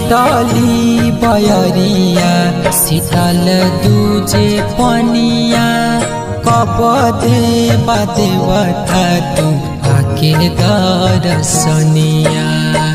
शीतली बयरिया शीतल दूजे पनिया कब देवा देवता तू आके दरसनिया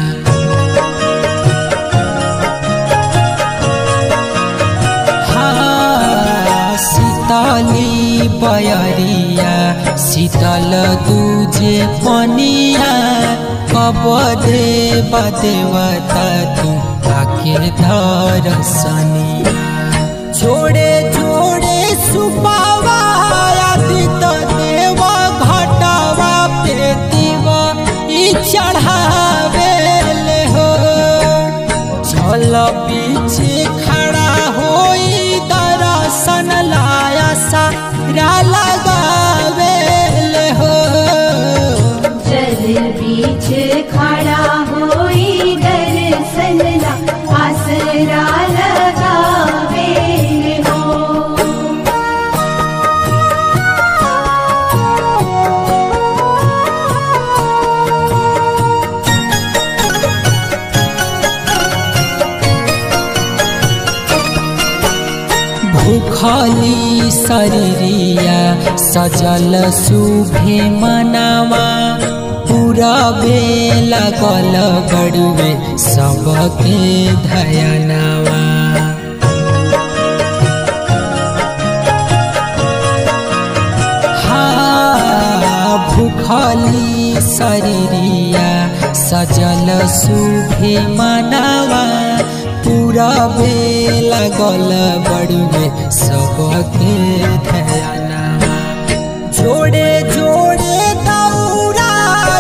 हाँ, शीतली बयरिया शीतल दूजे पनिया कब देवा देवता तू आके दरसनिया जोड़े जोड़े सुपावा आदित देव घटवा पेतिवा ई चढ़ावे हो चल पीछे खड़ा होई दर्शन लाया सारा लगावे हो जल बीच खड़ा होई दर्शन ला आसरा लगावे हो भूखली शरीरिया सजल शुभे मनावा पूरा बेला गल बड़ुए सबके धयनावा हाँ, भूखली शरीरिया सजल शुभे मनावा पूरा बेला गल बड़ुए सबके धयनावा जोड़े जोड़े दौड़ा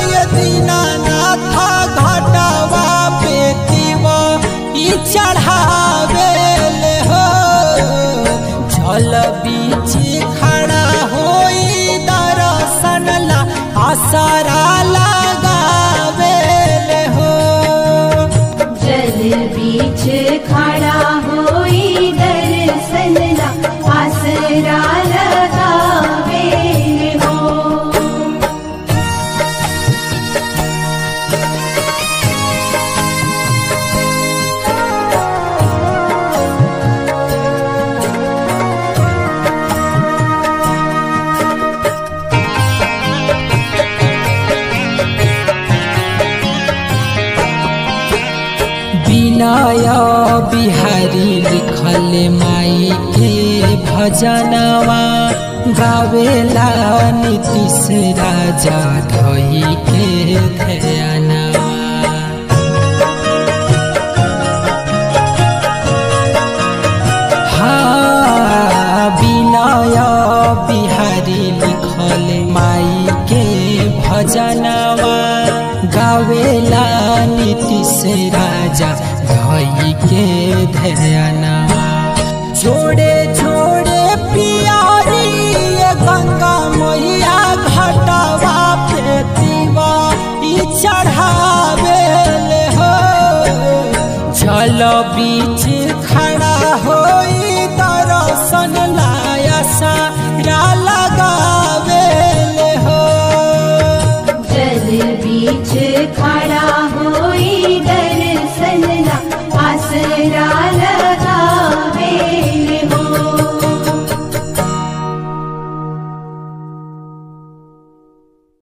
दीनानाथ घटवा पेतिवा ई चढ़ावे हो जल बीच खड़ा होई दर्शन ला आसरा लगावे हो जल बीच खड़ा होई दर्शन ला आसरा लगावे हो विनय बिहारी लिखल माई के भजनवा गावेला नीतीश राजा धई के ध्यानवा हाँ विनय बिहारी लिखल माई के भजनवा गावेला नीतीश राजा धई के ध्यानवा जोड़े जोड़े पियारी ये गंगा मैया घटवा पेतिवा ई चढ़ावे हो जल बीच खड़ा होई दर्शन लाया सारा लगावे हो जल बीच खड़ा